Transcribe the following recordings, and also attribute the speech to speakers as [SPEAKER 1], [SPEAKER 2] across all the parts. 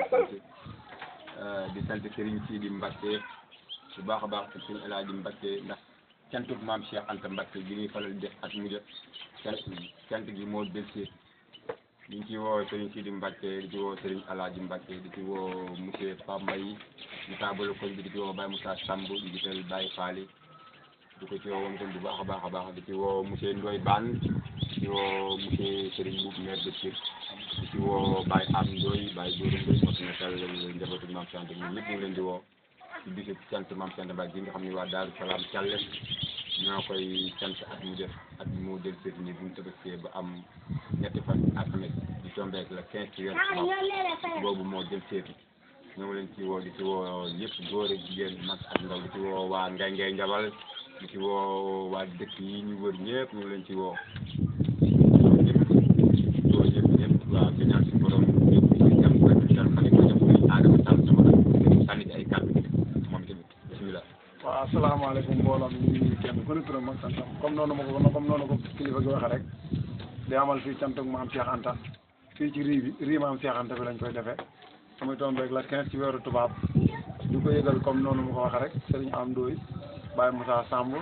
[SPEAKER 1] sant di sant Serigne Sidi Mbacke bu baax a baax te Serigne El Hadji Mbacke ndax cantuk maam Cheikh Anta Mbacke bi ñuy faral di def at mu jot cant cant gi moo dellusi ñu ngi ci woo Serigne Sidi Mbacke di ci woo Serigne El Hadji Mbacke di ci woo monsieur Pape Mbaye mu taabalu koñ bi di ci woo Baye Moussa Samb di gisal Baye Faly di ko ci woo moom itam bu baax a baax a baax di ci woo monsieur Ndoye Bane di ci woo monsieur Serigne Boub maire de Pire di ci woo Baye Am Ndoye Baye Dóoru Ndoye moo fi nekkal njabootu Mame Cheikh Anta ñun ñëpp ñu ngi leen di woo ci bisu sant Mame Cheikh Anta Mbacke gi nga xam ne waa Daaru Salaam Thialé ñoo koy sant at mu def at mu del seet ni bu ñu tëbëskee ba am ñetti fan alxames di tombeek la quinze ci weer boobu moo del seetu ñoo ngi leen ci woo di ci woo ñëpp góor ak jigéen mag ak ndaw di ci woo waa Ngay Ngay Njabal di ci woo waa dëkk yi ñu wër ñëpp ñu ngi leen ci woo ñëpp woo ñëpp ñëpp waaw di ñaan suñu borom ñëpp ci jàmm ko dal fa ko jàmm ko aadama sàll sama ak sànni ci ay kàddu moom tamit bismillah
[SPEAKER 2] waaw asalaamaaleykum mbooloo mi ñu ngi kenn ku ne turam ak santam comme noonu ma ko comme noonu ko kilifa gi waxee rek di amal fii cantuk maam Cheikh Anta fii ci rii bi rii maam Cheikh Anta bi lañ koy defee muy tombeeg la 15 ci weeru tubaab di ko yëgal comme noonu ma ko waxee rek Serigne Am Ndoye Baye Moussa Samb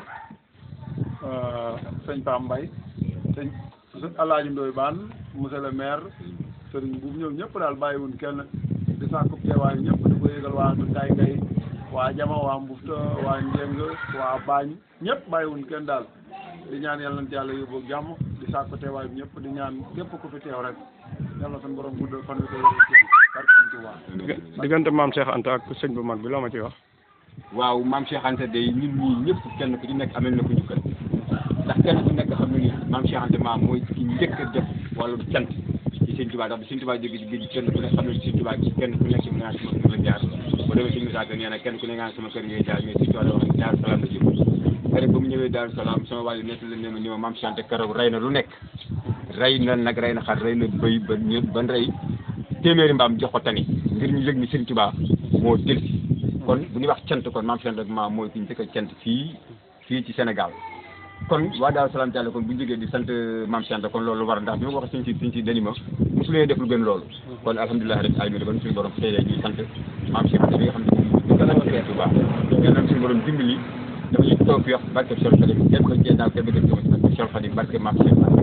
[SPEAKER 2] sëñ Pam Mbaye sëñ Alaaji Ndoye Bane monsieur le maire Serigne Boub ñoom ñëpp daal bàyyiwuñ kenn di sàkku teewaayu ñëpp di ko yëgal waa Ngay Ngay waa Jama waa Mbufta waa Njeng waa Bañ ñëpp bàyyiwuñ kenn daal di ñaan yàlla na yàlla yóbbu ak jàmm di sàkku teewaay bi ñëpp di ñaan képp ku fi teew rek yàlla suñu borom guddal fan wi ko yore ci barke Sëñ Tuubaa
[SPEAKER 3] diggante maam Cheikh Anta ak sëñ bu mag bi loo ma ciy wax.
[SPEAKER 1] waaw maam Cheikh Anta day ñun ñii ñëpp kenn ku ci nekk amel na ko njukkal ndax kenn ku nekk xam na ni maam Cheikh Anta maam mooy ki njëkk a def wàllu cant ci Sëñ Tuubaa ndax bi Sëñ Tuubaa jóge ci géej kenn ku nekk xam na ni Sëñ Tuubaa ci kenn ku nekk mu naan sama kër la jaar boo demee Sëñ Musaa Ka nee na kenn ku ne ngaan sama kër ngay jaar mais Sëñ Tuubaa wax ne Daaru Salaam la jëm keroog ba mu ñëwee Daaru Salaam sama wàllu nett la ne ma ni ma maam Cheikh Anta keroog rey na lu nekk rey na nag rey na xar rey na bëy ba ñë ban rey téeméeri mbaam jox ko tani ngir ñu yëg ni Sëñ Tuubaa moo del si kon bu ñuy wax cant kon maam Cheikh Anta maam mooy ki njëkk a cant fii fii ci Sénégal kon waa Daaru Salaam Thialé kon bu ñu jógee di sant maam Cheikh Anta kon loolu war ndax bi ma ko waxee suñ si suñ si dani ma mosu leen def lu gën loolu kon alhamdulilah rek ay ba suñu borom xëy ñuy sant maam Cheikh Anta bi nga xam ne moom gën a Sëñ Tuubaa yal na suñu borom dimbali dafa ñu toog fi wax barke Cheikh Khadim kenn ko jee naaw kenn ko jëm barke Cheikh Khadim barke maam Cheikh